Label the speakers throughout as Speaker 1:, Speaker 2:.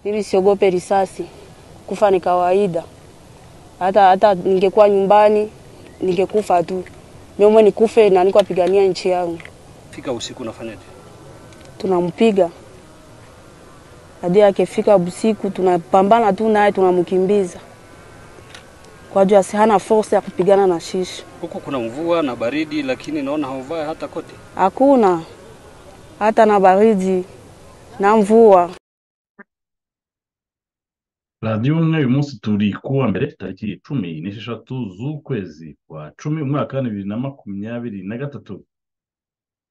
Speaker 1: Mimi siogope risasi, kufa ni kawaida. Hata hata ningekuwa nyumbani ningekufa tu, mimi nikufe na niko apigania nchi yangu.
Speaker 2: Fika usiku unafanyaje?
Speaker 1: Tunampiga hadi akifika usiku, tunapambana tu naye, tunamkimbiza kwa juu asihana force ya kupigana na shishi.
Speaker 2: Huku kuna mvua na baridi, lakini naona hauvai hata koti.
Speaker 1: Hakuna hata na baridi na mvua.
Speaker 3: radiyo umwe uyu munsi turi kuwa mbere tariki icumi n'esheshatu z'ukwezi kwa cumi umwaka wa bibiri na makumyabiri na gatatu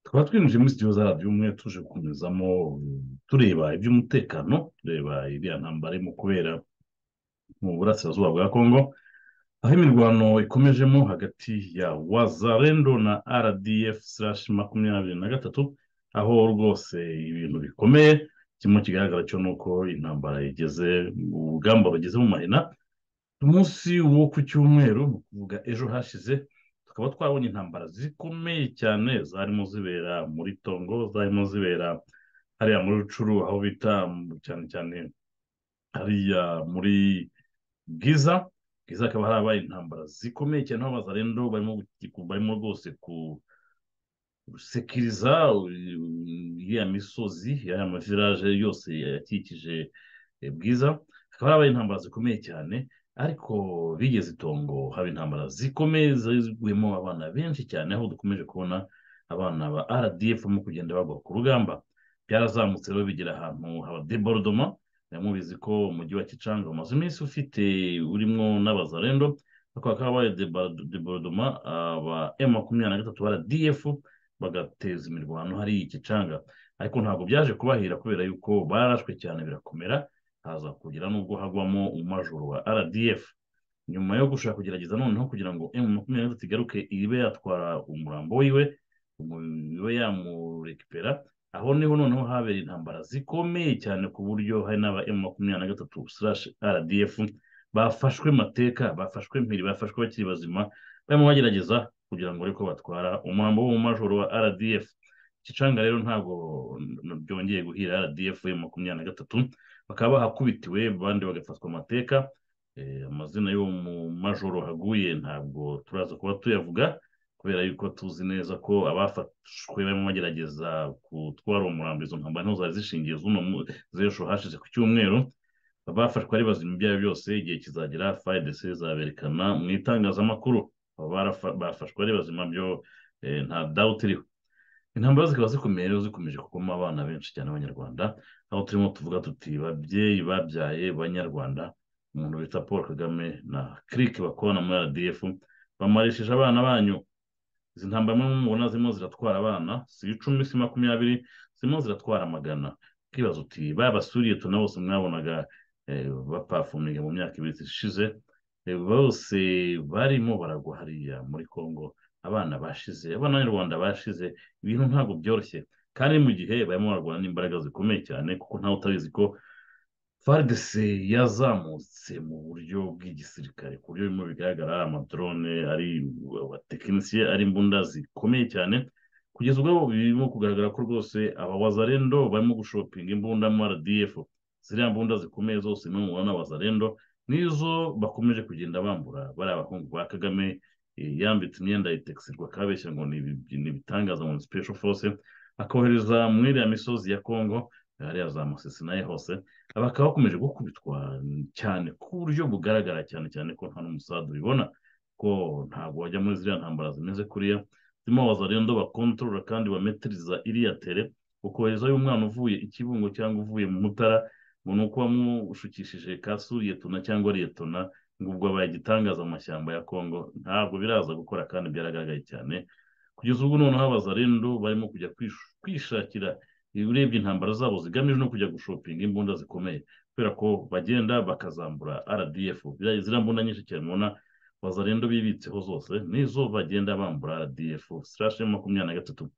Speaker 3: tukaba twinjiye muri studio za radiyo umwe tuje gukomezamo tureba iby'umutekano tureba iriya ntambara irimo kubera mu burasirazuba bwa kongo aho imirwano ikomejemo hagati ya wazarendo na rdf makumyabiri na gatatu aho rwose ibintu bikomeye kimwe kigaragara cyo ni uko intambara igeze urugamba rugeze mu mahina umunsi wo ku cyumweru ni ukuvuga ejo hashize tukaba twabonye intambara zikomeye cyane zarimo zibera muri tongo zarimo zibera hariya muri rucuru aho bita mu- cyane cyane hariya muri bwiza bwiza akaba harabaye intambara zikomeye cyane aho abazarendo barimo guti- barimo rwose ku gusekiriza iriya misozi iriya mavirage yose yakikije eh, bwiza hakaba habaye intambara zikomeye cyane ariko bigeze itongo haba intambara zikomeye ziguyemo abana benshi cyane aho dukomeje kubona abana ba rdf mu kugenda bagwa ku rugamba byarazamutse rero bigera ahantu haba deborodoma mubizi ko umujyi wa kicanga umaze iminsi ufite urimo n'abazarendo ariko hakaba habaye deba- deborodoma aba m makumyabiri na gatatu rdf bagateza imirwano hariya ikicanga ariko ntabwo byaje kubahira kubera yuko barashwe cyane birakomera haza kugira n'ubwo hagwamo umajoro wa rdf nyuma yo gushaka kugerageza noneho kugira ngo m makumyabiri na gatatu igaruke ibe yatwara umurambo wiwe umu- ibe yamurekipera aho niho noneho habera intambara zikomeye cyane ku buryo hari n'aba m makumyabiri na gatatu slash rdf bafashwe mateka bafashwe mpiri bafashwe bakiri bazima barimo bagerageza kugira ngo ariko batwara umurambo w'umumajoro wa rdf kicanga rero ntabwo n- byongeye guhira rdf ya makumyabiri na gatatu bakaba bahakubitiwe abandi bagafatwa amateka Eh, amazina y'uwo mumajoro haguye ntabwo turaza kuba tuyavuga kubera yuko tuzi neza ko abafashwe barimo bagerageza kutwara uwo murambo izo ntambara niho zari zishingiye z'uno mu- z'ejo hashize ku cyumweru abafashwe ari bazima ibyabo byose igihe kizagera fayidese zaberekana mu itangazamakuru Aba barafa- bafashwe ari bazima byo eh, nta dawuti iriho intambara zikaba zikomeye rero zikomeje kugoma abana benshi cyane abanyarwanda aho turimo tuvuga tuti babyeyi babyaye banyarwanda umuntu bita paul kagame na kirike bakorana muri rdf bamarishije abana banyu izi ntambara mwe mubona zirimo ziratwara abana si icumi si makumyabiri zirimo ziratwara magana ukibaza uti babasuriye tuna bose mwabonaga eh, bapafumiga mu myaka ibiri ishize eh, bose barimo baragwa hariya muri congo abana bashize abana b'abanyarwanda bashize ibintu ntabwo byoroshye kandi mu gihe barimo barwana n'imbaraga zikomeye cyane kuko ntawe utabizi ko FARDC yazamutse mu buryo bw'igisirikare ku buryo bimwe bigaragara ari amadrone ari abatekinisiye ari imbunda zikomeye cyane kugeza ubwo birimo kugaragara ko rwose aba wazarendo barimo gushopinga imbunda mu rdf ziriya mbunda zikomeye zose niyo mubona wazarendo nizo bakomeje kugenda bambura bari abahungu ba kagame eh, yambitse imyenda itekisirwa akabeshya ngo ni ibi- ni ibitangaza ngo ni special force akohereza muri iriya misozi ya congo hariya za masisi naye hose bakaba bakomeje gukubitwa cyane ku buryo bugaragara cyane cyane ko nta n'umusaza ubibona ko ntabwo wajya muri ziriya ntambara zimeze kuriya zirimo abazarendo bakontorora kandi bametiriza iriya tere ukoherezayo umwana uvuye i kibungo cyangwa uvuye mu mutara ngo ni uko wamushukishije kasuriye tuna cyangwa riyetona ngo ubwo abaye igitangaza mu mashyamba ya kongo ntabwo biraza gukora kandi byaragaragaye cyane kugeza ubwo noneho abazarendo barimo kujya kwish- kwishakira urebye intambara zabo zigamije no kujya gushopinga imbunda zikomeye kubera ko bagenda bakazambura rdf Ziriya- ziriya mbunda nyinshi cyane mubona bazarendo bibitseho zose nizo bagenda bambura rdf slash makumyabiri na gatatu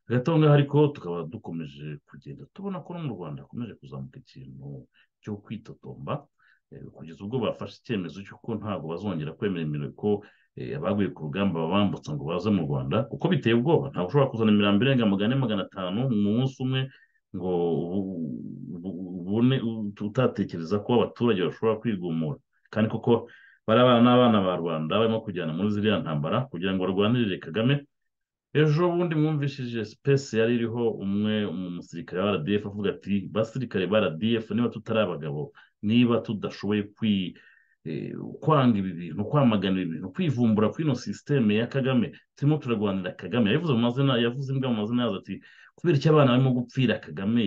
Speaker 3: agatonga ariko tukaba dukomeje kugenda tubona ko no mu rwanda hakomeje kuzamuka ikintu cyo kwitotomba eh, kugeza ubwo bafashe icyemezo cy'uko ntabwo bazongera kwemera imirimo ko eh, abaguye ku rugamba babambutsa ngo baze mu rwanda kuko biteye ubwoba ntabwo ushobora kuzana imirambo irenga magana ane magana atanu mu munsi umwe ngo ubu- ubu- ubone utatekereza ko abaturage bashobora kwigumura kandi koko bari abana n'abana ba rubanda barimo kujyana muri ziriya ntambara kugira ngo barwanirire kagame ejo bundi mwumvishije sipesi yari iriho umwe mu musirikare wa rdf avuga ati basirikare ba rdf niba tutari abagabo niba tudashoboye kwi eh, kwanga ibi bintu kwamagana ibi bintu kwivumbura kuri ino sisiteme ya kagame turimo turarwanira kagame yavuze mu mazina yavuze imbwa mu mazina yazo ati kubera icyo abana barimo gupfira kagame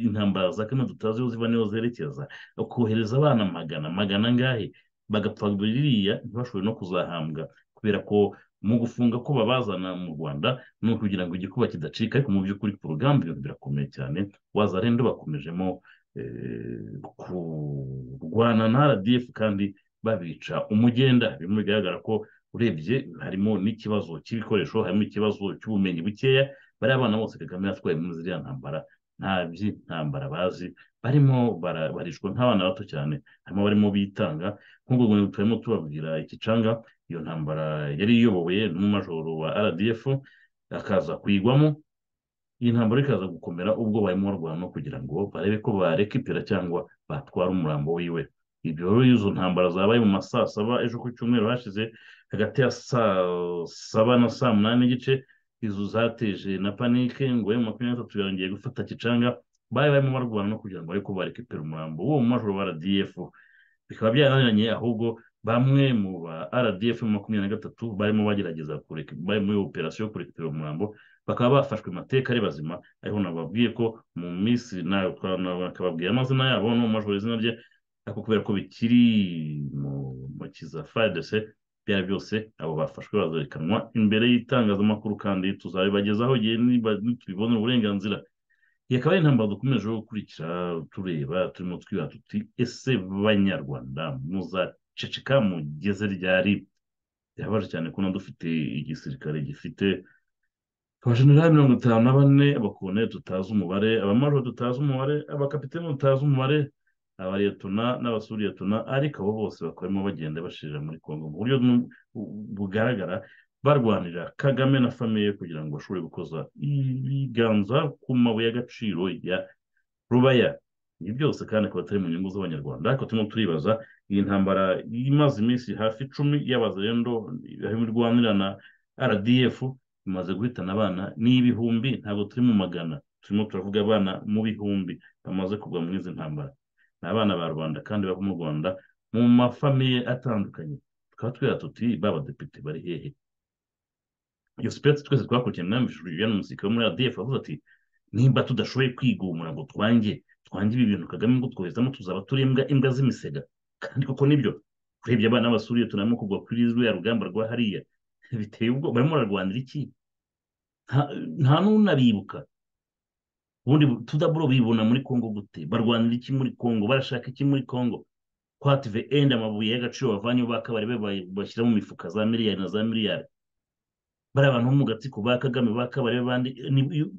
Speaker 3: intambara za kagame tutazi aho ziba niho zerekeza kohereza abana magana magana angahe bagapfa biriya ntibashobore no kuzahambwa kubera ko mu gufunga ko babazana mu rwanda ni ukugira ngo igikuba kidacika ariko mu by'ukuri ku rugamba ibintu birakomeye cyane wazarendo bakomejemo eh, kurwana na rdf kandi babica umugenda bimwe bigaragara ko urebye harimo n'ikibazo cy'ibikoresho harimo ikibazo cy'ubumenyi bukeya bariya abana bose kagame yatwaye muri ziriya ntambara nta by'intambara bazi barimo bara- barishwa nk'abana bato cyane harimo barimo bitanga nk'ubwo buntu turimo tubabwira ikicanga iyo ntambara yari iyobowe n'umumajoro wa rdf akaza kuyigwamo iyi ntambara ikaza gukomera ubwo barimo barwana no kugira ngo barebe ko barekipera cyangwa batwara umurambo wiwe ibyo rero izo ntambara zabaye mu ma saa saba ejo ku cyumweru hashize hagati ya saa saba na saa munani n'igice izo zateje na panike ngo emu makumyabiri n'atatu yongeye gufata kicanga bari barimo barwana no kugira ngo barebe ko barekipera umurambo w'uwo mumajoro wa rdf bikaba byaraniranye ahubwo bamwe mu ba rdf makumyabiri na gatatu barimo bagerageza kureka- bari muri operasiyo yo kurekipera umurambo bakaba bafashwe amateka ari bazima ariko nababwiye ko mu minsi na- twa- nakababwira amazina yabo no mu majoro izina rye ariko kubera ko bikiri mu ntoki za frdc byari byose abo bafashwe bazerekanwa imbere y'itangazamakuru kandi tuzabibagezaho igihe niba- nitubibonera uburenganzira iyi akaba ari intambara dukomeje gukurikira tureba turimo twibaza tuti ese banyarwanda muzaceceka mugeze ryari birabaje cyane kubona dufite igisirikare gifite abajenerali mirongo itanu na bane abakoloneli tutazi umubare abamajoro tutazi umubare abakapiteni tutazi umubare abariyetona n'abasuriyetona ariko abo bose bakoramo bagenda bashirira muri kongo mu buryo nu- bugaragara barwanira kagame na famiye kugira ngo bashobore gukoza ibiganza ku mabuye y'agaciro ya rubaya ibi byose kandi akaba atari mu nyungu z'abanyarwanda ariko turimo turibaza iyi ntambara imaze iminsi hafi icumi y'abazarendo harimo irwanira na rdf imaze guhitana abana n'ibihumbi ntabwo turi mu magana turimo turavuga abana mu bihumbi bamaze kugwa muri izi ntambara ni abana ba rubanda kandi bava mu rwanda mu mafamiye atandukanye tukaba twira tuti babadepite bari hehe iyo sipeti twese twakurikiye mwamvishijwe ibyo n'umusirikare wo muri adf avuze ati nimba tudashoboye kwigumura ngo twange twange ibi bintu kagame ngo twoherezamo tuzaba turi imbwa imbwa z'imisega kandi koko nibyo urebye abana basuriye tunarimo kugwa kuri ruriya rugamba rwa hariya biteye ubwoba barimo bararwanira iki nta- nta n'unabibuka ubundi tudaburo bibona muri kongo gute barwanira iki muri kongo barashaka iki muri kongo kwative endi amabuye y'agaciro bavanye bakabari bashyira mu mifuka za miliyari na za miliyari bari abantu bo mu gatsiko ba kagame bakabari bandi ni- iyo-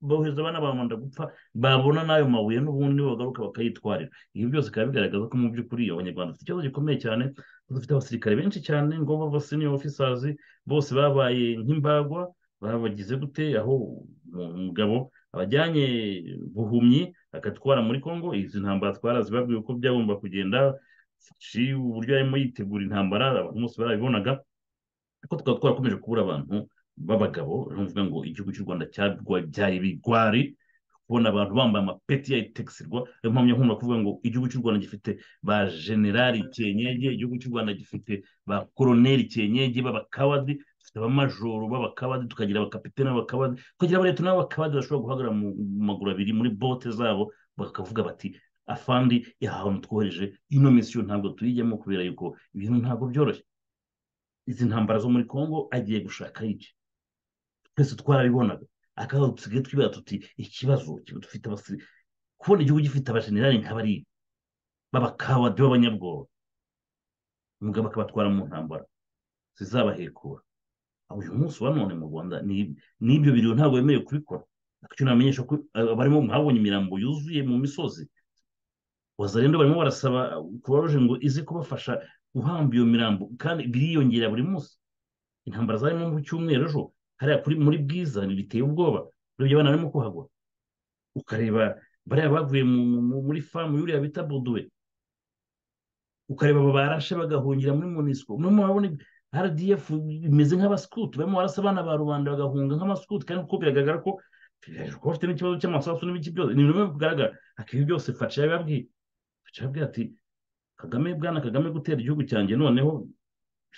Speaker 3: bohereza abana bamanda gupfa babona n'ayo mabuye n'ubundi nibagaruka bakayitwarira ibi byose bikaba bigaragaza ko mu by'ukuri abanyarwanda dufite ikibazo gikomeye cyane kuko dufite abasirikare benshi cyane ngo baba senior officers bose babaye nk'imbagwa babagize gute aho umugabo abajyanye buhumyi agatwara muri congo izi ntambara twarazibabwiye uko byagomba kugenda Shi, uburyo yarimo yitegura intambara abantu bose barabibonaga ariko tukaba twarakomeje kubura abantu b'abagabo nuvuga ngo igihugu cy'u rwanda cyarwa- byaye ibigwari kubona abantu bambaye amapeti ya itekisirwa niyo mpamvu nkunda kuvuga ngo igihugu cy'u rwanda gifite ba generali cyenyege igihugu cy'u rwanda gifite ba koroneli cyenyege b'abakabadi dufite abamajoro b'abakabadi tukagira abakapiteni b'abakabadi tukagira abaretona n'abakabadi bashobora guhagarara mu mu maguru abiri muri bote zabo bakavuga bati afandi ahantu twohereje ino misiyo ntabwo tuyijyamo kubera yuko ibintu ntabwo byoroshye izi ntambara zo muri congo agiye gushaka iki twese twarabibonaga akabazo dusigaye twibaza tuti ikibazo kiba dufite abasiri kubona igihugu gifite abajenerali nk'abariya b'abakabadi b'abanyabwoba umugabo akabatwara mu ntambara zizabahekura uyu munsi wa none mu rwanda n'ibyo biriwe ntabwo wemerewe kubikora icyo namenyesha ko barimo mwabonye imirambo yuzuye mu misozi wazarenda barimo barasaba kubaruje ngo ize kubafasha guhamba iyo mirambo kandi biriyongera buri munsi intambara zarimo mu cyumweru ejo hariya kuri muri bwiza biteye ubwoba urebye abana barimo kuhagwa ukareba bariya bavuye muri famu yuriya bita boduwe ukareba aba barashe bagahungira muri munisiko murimo murabona rdf bimeze nk'abasikuti barimo barasa abana ba rubanda bagahunga nk'abasikuti kandi kuko biragaragara ko kuba bafite n'ikibazo cy'amasasu n'ibiki byose ni bimwe bigaragara akibi byose faca yababwiye faca yababwiye ati kagame bwana kagame gutera igihugu cyanjye noneho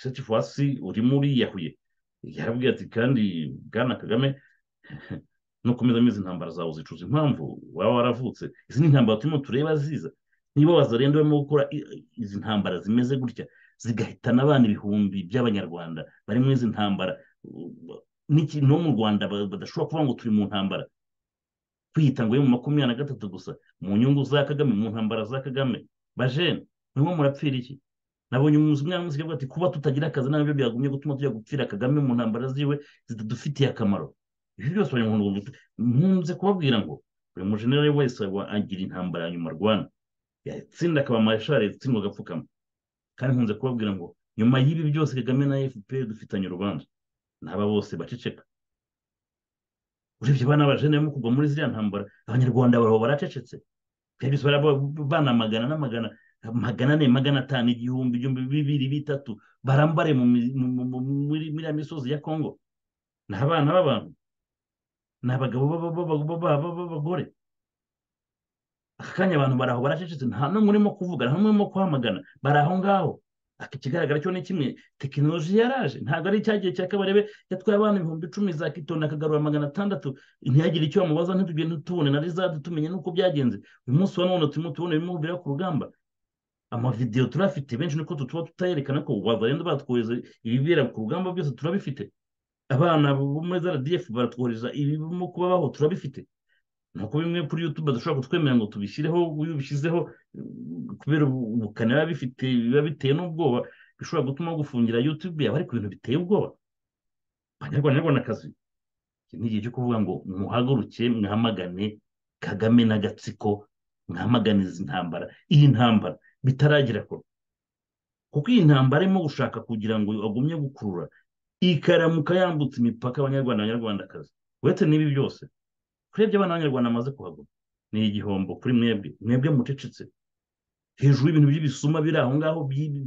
Speaker 3: setifuwasi urimo uriyahuye yarabwiye ati kandi bwana kagame nukomeza mwizi intambara zawe uzicuza impamvu waba waravutse izi ni intambara turimo tureba ziza niba wazarenda urimo gukora izi ntambara zimeze gutya zigahitana abana ibihumbi by'abanyarwanda bari muri izi ntambara n'ikintu mu rwanda badashobora kuvuga ngo turi mu ntambara kwiyita ngo mu makumyabiri na gatatu gusa mu nyungu za kagame mu ntambara za kagame bajene murimo murapfira iki nabonye umuzi umwana wese ati kuba tutagira akazi nabyo byagumye gutuma tujya gupfira kagame mu ntambara ziwe zitadufitiye akamaro ibi byose bari mu nkunze kubabwira ngo buri mujenerali wese agira intambara ya nyuma arwana yatsinda akaba mareshali yatsindwa agapfukama kandi nkunze kubabwira ngo nyuma y'ibi byose kagame na fpr dufitanye urubanza ntaba bose baceceka urebye abana bajene barimo kugwa muri ziriya ntambara abanyarwanda barabo baracecetse byose bana magana n'amagana magana ane magana atanu igihumbi igihumbi bibiri bitatu barambare muri iriya misozi ya kongo ni abana b'abantu ni abagabo b'abagore aka kanya abantu baraho baracecetse nta n'umwe urimo kuvuga nta n'umwe urimo kuhamagana bari aho ngaho ikigaragara cyo ni kimwe tekinoloji yaraje ntabwo ari cyagiye cya kabarebe yatwaye abana ibihumbi icumi za kitoni akagarura magana atandatu ntihagire icyo bamubaza ntitugende tubone na rizadi tumenye n'uko byagenze uyu munsi wa none turimo tubona ibirimo biri ku rugamba amavideyo turafite benshi niko tuba tutayerekana ko wazarenda batwohereza ibibera ku rugamba byose turabifite abana bo muri za radiyefu baratwohereza ibirimo kubabaho turabifite nuko bimwe kuri yutube dushobora kutwemerera ngo tubishyireho iyo ubishyizeho kubera ubukana biba bifite biba biteye n'ubwoba bishobora gutuma gufungira yutube yaba ari ku bintu biteye ubwoba abanyarwandakazi iki ni igihe cyo kuvuga ngo muhaguruke mwamagane kagame n'agatsiko mwamagane izi ntambara iyi ntambara bitaragira kure kuko iyi ntambara arimo gushaka kugira ngo agumye gukurura ikaramuka yambutse imipaka abanyarwanda abanyarwandakazi uretse n'ibi byose twebwe abana b'abanyarwanda bamaze kuhaguma ni igihombo kuri mwebwe mwebwe mucecetse hejuru y'ibintu by'ibisuma biri aho ngaho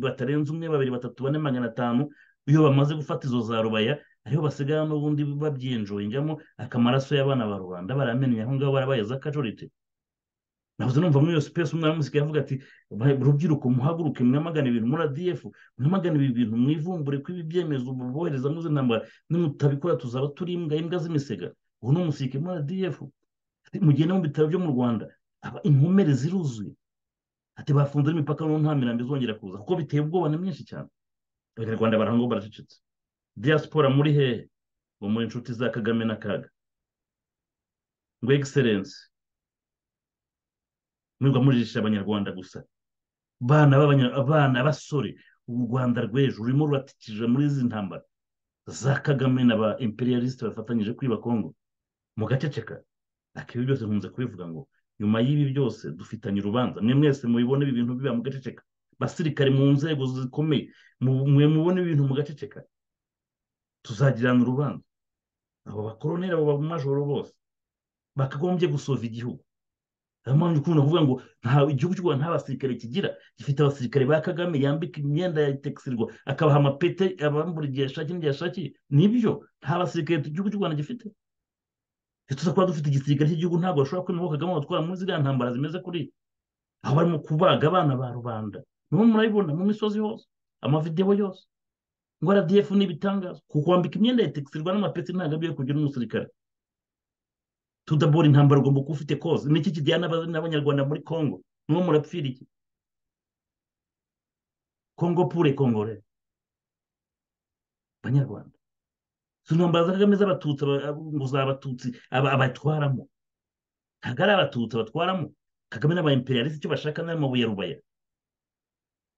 Speaker 3: batarenze umwe babiri batatu bane magana atanu iyo bamaze gufata izo za rubaya ariho basigaye n'ubundi babyinjoyingamo akamaraso y'abana ba rubanda baramenya aho ngaho barabaye za kajorite nabuze numva muri iyo sipesi umwana musigaye avuga ati rubyiruko muhaguruke mwamagana ibintu muri adiyefu mwamagana ibi bintu mwivumbure ko ibi byemezo bohereza muzi ntambara nimutabikora tuzaba turi imbwa imbwa z'imisega ubu ni umusirikare muri rdf mu gihe no mu bitaro byo mu rwanda inkomere ziruzuye ati bafunze n'imipaka n'ubu nta mirambo izongera kuza kuko biteye ubwoba ni mwinshi cyane abanyarwanda barangwa baracecetse diaspora muri hehe ngo muri inshuti za kagame na kaga ngo egiserensi mwirwa mujijisha abanyarwanda gusa bana abana basore u rwanda rw'ejo rurimo ruratikije muri izi ntambara za kagame na ba imperialisite bafatanyije kwiba kongo mu gaceceka akibi byose nkunze kubivuga ngo nyuma y'ibi byose dufitanye urubanza mwe mwese mubibona ibi bintu biba mu gaceceka basirikare mu nzego zikomeye mwe mubona ibi bintu mu gaceceka tuzagirana urubanza abo bakoroneri abo bamajoro bose bakagombye gusova igihugu niyo mpamvu ukunda kuvuga ngo nta igihugu cy'u rwanda nta basirikare kigira gifite abasirikare ba kagame yambika imyenda ya tekisirwa akabaha amapete abambura igihe yashakiye n'igihe yashakiye nibyo nta basirikare igihugu cy'u rwanda gifite tuza kuba dufite igisirikare cy'igihugu ntabwo bashobora kwemera kagame watwara muri ziriya ntambara zimeze kuri aho barimo kubaga abana ba rubanda nibo murabibona mu misozi yose amavidewo yose ngo rdf ni ibitangaza kuko wambika imyenda ya tekisirwa n'amapete ntabwo agiye kugira n'umusirikare tudabora intambara ugomba kuba ufite koze niki kijyana n'abanyarwanda muri congo niwo murapfira iki congo pure kongore abanyarwanda izo ntambara za kagame z'abatutsi ngo z'abatutsi abatwaramo ntabwo ari abatutsi abatwaramo kagame n'abayimperiyalisite icyo bashaka ni amabuye rubaya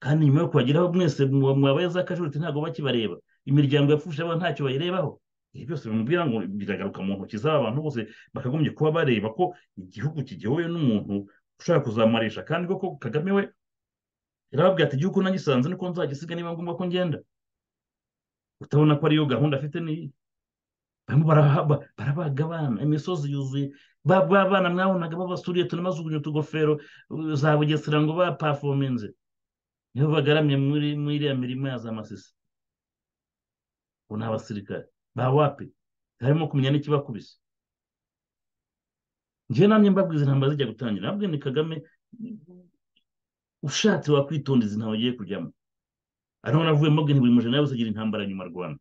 Speaker 3: kandi nyuma yo kuhageraho mwese mwabaye za kajuriti ntabwo bakibareba imiryango yapfusha abantu ntacyo bayirebaho ibi byose bimubwira ngo biragaruka mu ntoki z'aba bantu bose bakagombye kuba bareba ko igihugu kigihowe n'umuntu ushaka kuzamurisha kandi koko kagame we yarababwira ati igihugu nagisanze niko nzagisiga niba ngombwa ko ngenda utabona ko ariyo gahunda afite n'iyi barimo baraba- barabaga abana imisozi yuzuye ba ba bana mwabonaga babasuriye tunamazugunya utugofero uh, za bugesera ngo bapafominze nibo bagaramye muri muri iriya mirimo ya za masisi ubu ni abasirikare ba wapi harimo kumenya n'ikibakubise njyewe namwe mbabwiza intambara zijya gutangira nabwo ni kagame ushatse wakwitonda izi ntawe agiye kujyamo ariho navuye mbabwira nti buri mujana wese agira intambara nyuma rwanda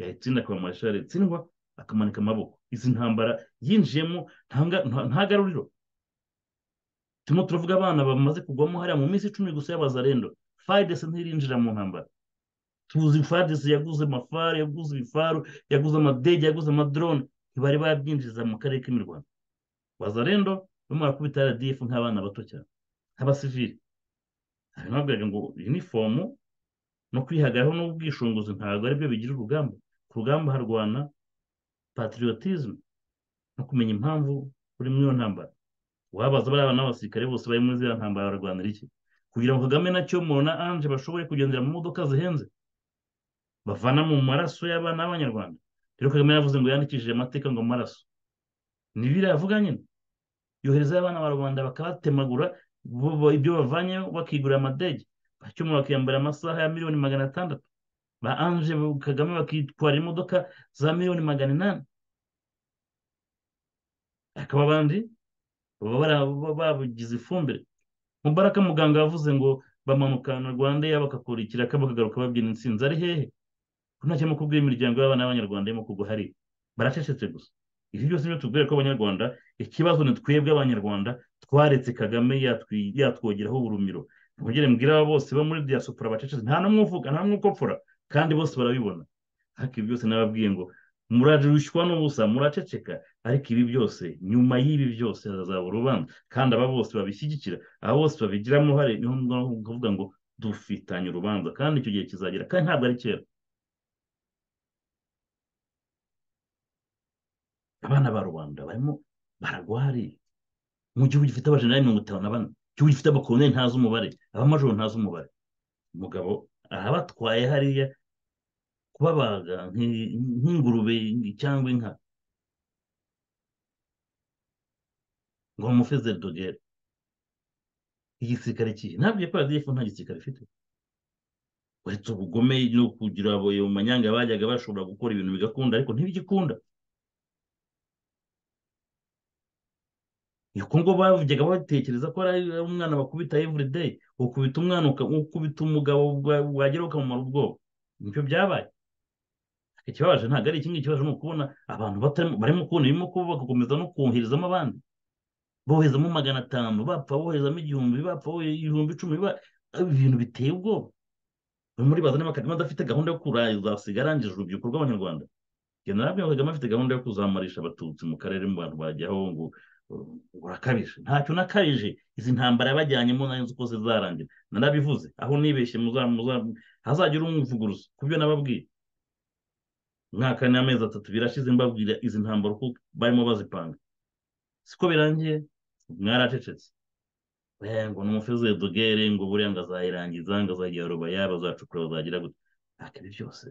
Speaker 3: yayitsinda akaba marashari yatsindwa akamanika amaboko izi ntambara yinjiyemo ntanga- nta- ntagaruriro turimo turavuga abana bamaze kugwamo hariya mu minsi icumi gusa y'abazarendo fadesi ntirinjira mu ntambara tuzi fadesi yaguze amafari yaguze ibifaru yaguze amadege yaguze amadrone ntibari babyinjiza mu karere k'imirwano bazarendo barimo barakubita rdf nk'abana bato cyane nk'abasivili nababwiraga ngo inifomu no kwihagararaho n'ubwishingizi ntabwo ari byo bigira urugamba ku rugamba harwana patriotism no kumenya impamvu uri muri iyo ntambara wabaza bariya bantu b'abasirikare bose bari muri ziriya ntambara barwanira iki kugira ngo kagame na cyomo na anje bashobore kugendera mu modoka zihenze bavana mu maraso y'abana b'abanyarwanda rero kagame yavuze ngo yandikishije amateka ngo amaraso ni biriya avuga nyine yohereza abana ba rubanda bakabatemagura bo- bo- ibyo bavanyeyo bakigurira amadege bacyomo bakiyambara amasaha ya miliyoni magana atandatu ba anje kagame bakitwara imodoka za miliyoni magana inani akaba abandi baba bara- baba babugize ifumbire mubaraka muganga yavuze ngo bamanukana rwanda yabo bagakora ikiraka bakagaruka babyina intsinzi ari hehe ko nta kirimo kubwira imiryango y'abana b'abanyarwanda irimo kugwa hariya baracecetse gusa ibi byose nibyo tubwira ko abanyarwanda ikibazo ni twebwe abanyarwanda twaretse kagame yatwi- yatwogeraho urumiro ntugere mbwira aba bose bo muri diaspora bacecetse nta n'umwe uvuga nta n'umwe ukopfora kandi bose barabibona ariko ibi byose nababwiye ngo murarushywa n'ubusa muraceceka ariko ibi byose nyuma y'ibi byose hazazaba urubanza kandi aba bose babishyigikira aba bose babigiramo uruhare niho kuvuga ngo dufitanye urubanza kandi icyo gihe kizagera kandi ntabwo ari kera abana ba rubanda barimo baragwa hariya mu gihugu gifite abajenerali mirongo itanu na bane igihugu gifite abakoloneli ntazi umubare abamajoro ntazi umubare umugabo arabatwaye hariya kubabaga nk'i- nk'ingurube cyangwa inka ngo bamufeze dogere igisirikare kihe ntabwo iyo paradifu nta gisirikare ifite uretse ubugome no kugira abo mu manyanga bajyaga bashobora gukora ibintu bigakunda ariko ntibigikunda ni ngo bavugega batekereza ko ari ari umwana bakubita everyday ukubita umwana uka- ukubita umugabo wa- wagera ukamumara ubwoba nibyo byabaye ikibabaje ntabwo ari ikindi kibazo ni ukubona abantu batarimo barimo kubona birimo kuba bagakomeza no koherezamo abandi boherezamo magana atanu bapfa boherezamo igihumbi bapfa boherezamo ibihumbi icumi ba- ibintu biteye ubwoba barimo uribaza niba kagame adafite gahunda yo kuzasiga arangije urubyiruko rw'abanyarwanda general Kagame kagame afite gahunda yo kuzamurisha abatutsi mu karere mu bantu bajyaho ngo ngo urakabije ntacyo nakabije izi ntambara yabajyanyemo nayo nzi ko zizarangira narabivuze aho nibeshye muza muza hazagira umvuguruza ku byo nababwiye umwaka n'amezi atatu birashize mbabwira izi ntambara uko barimo bazipanga siko birangiye mwaracecetse Eh, ngo n'umufeze dogere ngo buriya ngo azayirangiza ngo azagira rubaya bazacukura bazagira gute ariko ibi byose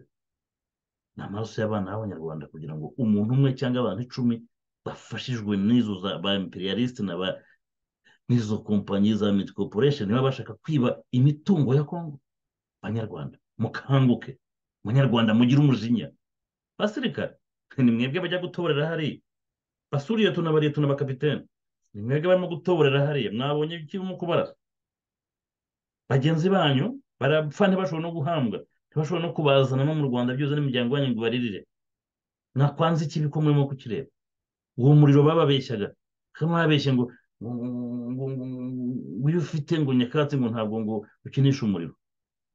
Speaker 3: ni amaraso y'abana b'abanyarwanda kugira ngo umuntu umwe cyangwa abantu icumi bafashijwe n'izo za ba imperialisite na ba n'izo kompanyi za miti corporation niba bashaka kwiba imitungo ya kongo banyarwanda mukanguke munyarwanda mugire umujinya basirikare ni mwebwe bajya gutoborera hariya basura iyo tuna bariya tuna bakapitene ni mwebwe barimo gutoborera hariya mwabonye ikirimo kubarasa bagenzi banyu barapfa ntibashobora no guhambwa ntibashobora no kubazana no mu rwanda byose n'imiryango yanyu ngo baririre mwakwanze ikibi ko murimo kukireba uwo muriro bababeshyaga kagame babeshye ngo ngo- ngo- ngo- ngo iyo ufite ngo nyakatsi ngo ntabwo ngo ukinisha umuriro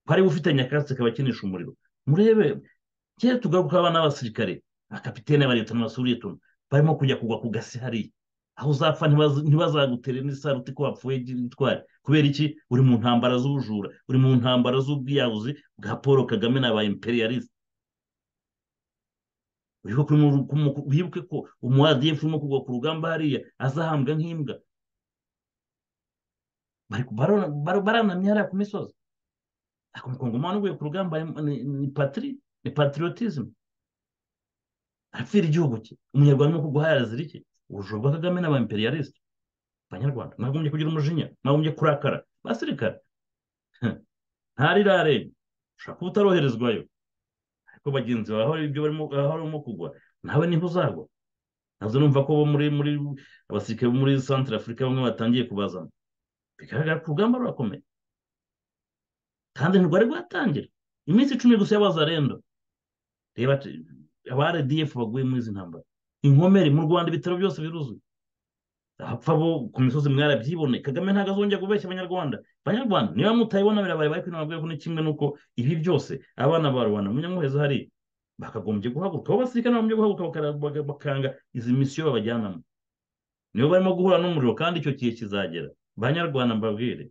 Speaker 3: ko ariwe ufite nyakatsi akaba akinisha umuriro murebe kera tugaruka abana b'abasirikare bakapitene ba leta n'abasuriye tunu barimo kujya kugwa ku gasi hariya aho uzapfa ntibaz- ntibazagutere n'isaruti ko wapfuye gitwari kubera iki uri mu ntambara z'ubujura uri mu ntambara z'ubwiyahuzi bwa paul kagame na ba imperialiste wibuke mu- ku- mu- wibuke ko umu adf urimo kugwa ku rugamba hariya azahambwa nk'imbwa Bari- barona- bar- baranamye hariya ku misozi ariko umukongomani uguye ku rugamba ni ni patiri ni patriotism arapfira igihugu cye umunyarwanda urimo kugwa hariya azira iki ubujura bwa kagame n'aba imperialiste abanyarwanda mwagombye kugira umujinya mwagombye kurakara basirikare ntarirarenge ushobora kuba utaroherezwayo ariko bagenzi bawe aho ibyo barimo aho barimo kugwa nawe niho uzagwa ntabwo numva ko bo muri muri abasirikare bo muri santire afurika bamwe batangiye kubazana bigaragara ko urugamba rurakomeye kandi ntirwari rwatangira iminsi icumi gusa y'abazarendo reba aba rdf baguye muri izi ntambara inkomere mu rwanda ibitaro byose biruzuye abapfa bo ku misozi mwarabyibone kagame ntabwo azongera kubeshya abanyarwanda banyarwanda niba mutabibona birabaye bari kwinama bwego ni kimwe n'uko ibi byose abana ba rubanda munyamuheza hariya bakagombye guhaguruka abo basirikare bagombye guhaguruka bakara- baga- bakanga izi misiyo babajyanamo nibo barimo guhura n'umuriro kandi icyo gihe kizagera banyarwanda mbabwire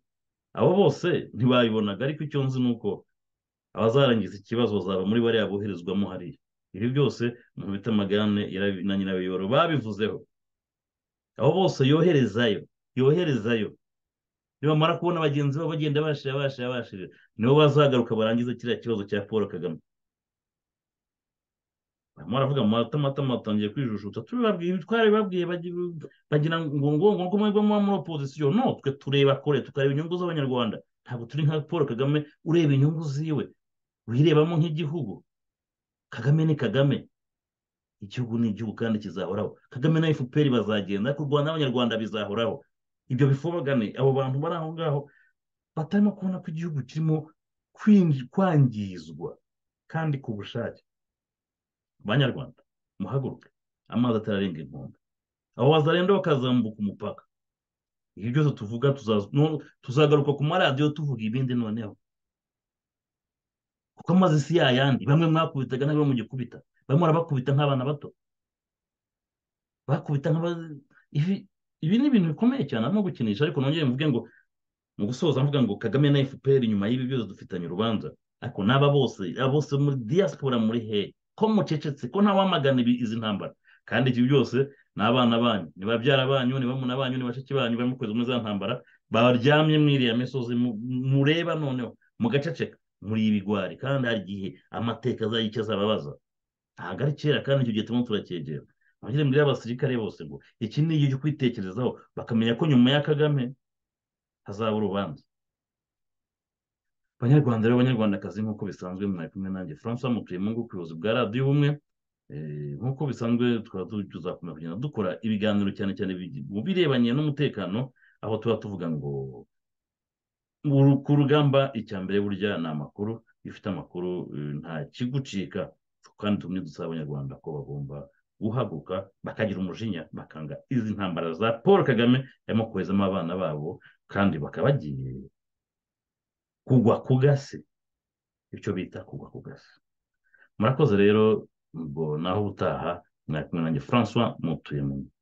Speaker 3: abo bose ntibabibonaga ariko icyo nzi ni uko abazarangiza ikibazo bazaba muri bariya boherezwamo hariya ibi byose umuntu bita magane yarabi- na nyirabiyoro babivuzeho abo bose yoherezayo yoherezayo nibamara kubona bagenzi babo bagenda bashira bashira bashira nibo bazagaruka barangiza kiriya kibazo cya paul kagame barimo baravuga amatamatama batangiye kwijujuta tubibabwiye twarabibabwiye bagi- bagira ngo ngo ngo ngo mwebwe muba muri opozisiyo no twe tureba kure tukareba inyungu z'abanyarwanda ntabwo turi nka paul kagame ureba inyungu ziwe wirebamo nk'igihugu kagame ni kagame igihugu ni igihugu kandi kizahoraho kagame na fpr bazagenda ariko u rwanda n'abanyarwanda bizahoraho ibyo bifobagane abo bantu bari aho ngaho batarimo kubona ko igihugu kirimo kwinji- kwangizwa kandi ku bushake banyarwanda muhaguruke amazi atararenga inkombe abo bazarenda bakazambuka umupaka ibyo byose tuvuga tuza- no- tuzagaruka ku maradiyo tuvuga ibindi noneho kuko amazi si yayandi bamwe mwakubitaga nabyo mugikubita bamwe barabakubita nk'abana bato bakubita nk'aba ibi ibi ni ibintu bikomeye cyane arimo gukinisha ariko nongere mvuge ngo mu gusoza mvuga ngo kagame na fpr nyuma y'ibi byose dufitanye urubanza ariko n'aba bose aba bose muri diaspora muri he ko mucecetse ko ntawamagana ibi- izi ntambara kandi ibi byose ni abana banyu ni babyara banyu ni bamuna banyu ni bashiki banyu barimo kweza muri za ntambara baryamye muri iriya misozi mu- mureba noneho mugaceceka muri ibigwari kandi hari igihe amateka azagira icyo azababaza ntabwo ari kera kandi icyo gihe turimo turacyegera abagire mbere y'abasirikare bose ngo iki ni igihe cyo kwitekerezaho bakamenya ko nyuma ya kagame hazaba urubanza banyarwanda rero banyarwandakazi nk'uko bisanzwe mwari kumwe nanjye francois mutuyemungu ku buyobozi bwa radiyo ubumwe Eh, nk'uko bisanzwe tukaba tu- tuzakomeza kugenda dukora ibiganiro cyane cyane bigi- mu birebanye n'umutekano aho tuba tuvuga ngo uru- ku rugamba icya mbere burya ni amakuru iyo ufite amakuru eh, nta kigucika kandi tumwe dusaba abanyarwanda ko bagomba guhaguruka bakagira umujinya bakanga izi ntambara za paul kagame arimo kohezamo abana babo kandi bakaba bagiye kugwa ku gasi icyo bita kugwa ku gasi murakoze rero ubwo naho ubutaha mwari kumwe nanjye francois mutuye mu